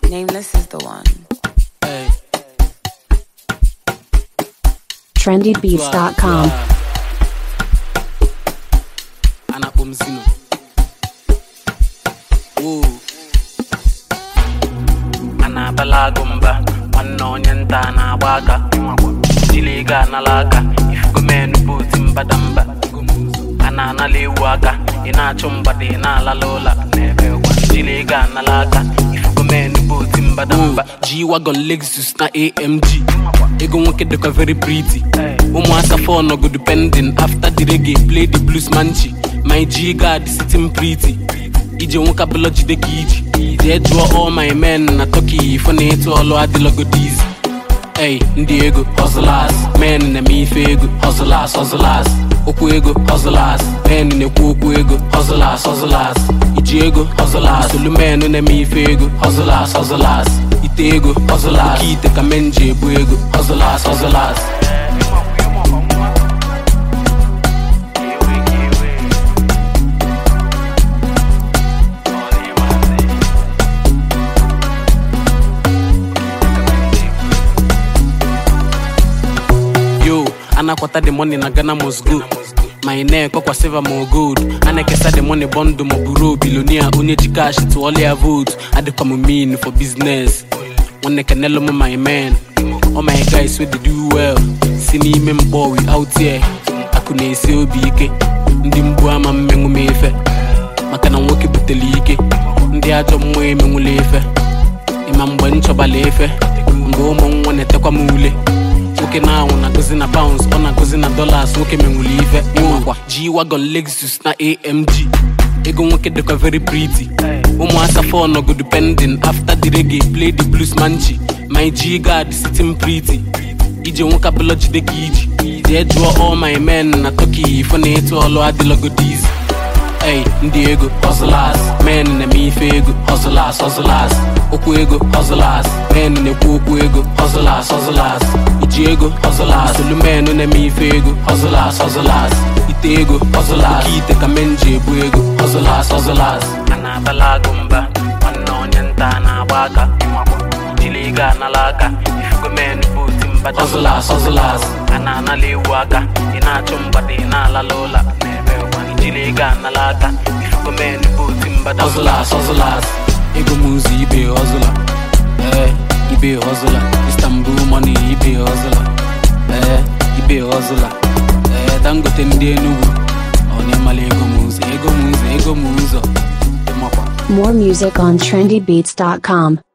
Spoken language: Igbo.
Nameless is the one. Hey. trendybeats.com. Anakpọ m Zino. Woo. a na-abala agụ mba nwanne onye nta na-agba aka jili ego anala aka ifugomenu bụ oti mbadamba a na-anala ewu aka ị na-achụ mgbada ị na-alala ụla n'ebe ụgwa jili ego anala aka ifugomenu bụ oti mbadamba G-Wagon Lexus na AMG ego nwoke dịkwa very pretty ụmụ asafọ nọgodu pending after the reggae play the blues manchi my G guard sitting pretty ije nwoke abụla jide ka iji jee jụọ all my men na turkey ifo na ịtụ ọlụ adịlọgodiz Ey, ndị ego hustlers men na-eme ife ego hustlers hustlers okwu ego hustlers men na-ekwu okwu ego hustlers hustlers iji ego hustlers solu men na-eme ife ego hustlers hustlers ite ego hustlers oke ite ka men ji ebu ego hustlers hustlers yo anakwata the money na ghana must go my neck ọkwa silver ma gold a na-ekesa the money bọndụ ma buru bilonia onye ji cash tụọla ya vote adịkwa m mean for business nwanne kenelo m my man all my guys wey dey do well si n'ime mkpọ we out here akụ na-esi obi ike ndị mgbu ama mmenwu m efe maka na nwoke butere ike ndị ajọ mmụọ emenwula efe ịma mgbe m chọbala efe mgbe ụmụ nwa na-etekwa m ule nwoke na-anwụ na-agụzi na pounds ọ na-agụzi na dollars nwoke menwuli ife ịmakwa G-Wagon Lexus na AMG ego nwoke dịkwa very pretty ụmụ asafọ nọgodu pending after the reggae play the blues manchi my G guard sitting pretty ije nwoke abụla jide ka iji jee jụọ all my men na turkey ifo na ịtụ ọlụ adịlọgodiz Ey, ndị ego hustlers men na-eme ife ego hustlers hustlers okwu ego hustlers men na-ekwu okwu ego hustlers hustlers iji ego hustlers solu men na-eme ife ego hustlers hustlers ite ego hustlers oke ite ka men ji ebu ego hustlers hustlers a na-abala agụ mba nwanne onye nta na-agba aka jili ego anala aka ifugo men bụ oti mbada hustlers hustlers a na-anala ewu aka ị na-achụ mgbada ị na-alala ụla n'ebe ụwa ijili ego anala aka ifugo men bụ oti mbada hustlers hustlers ego m ụzọ ibe hustler ee ibe hustler istanbul money ibe hustler ee ibe hustler ee dangote ndị enugwu ọ na-emala ego m ụzọ ego m ụzọ ego m ụzọ ịmakwa More music on trendybeats.com.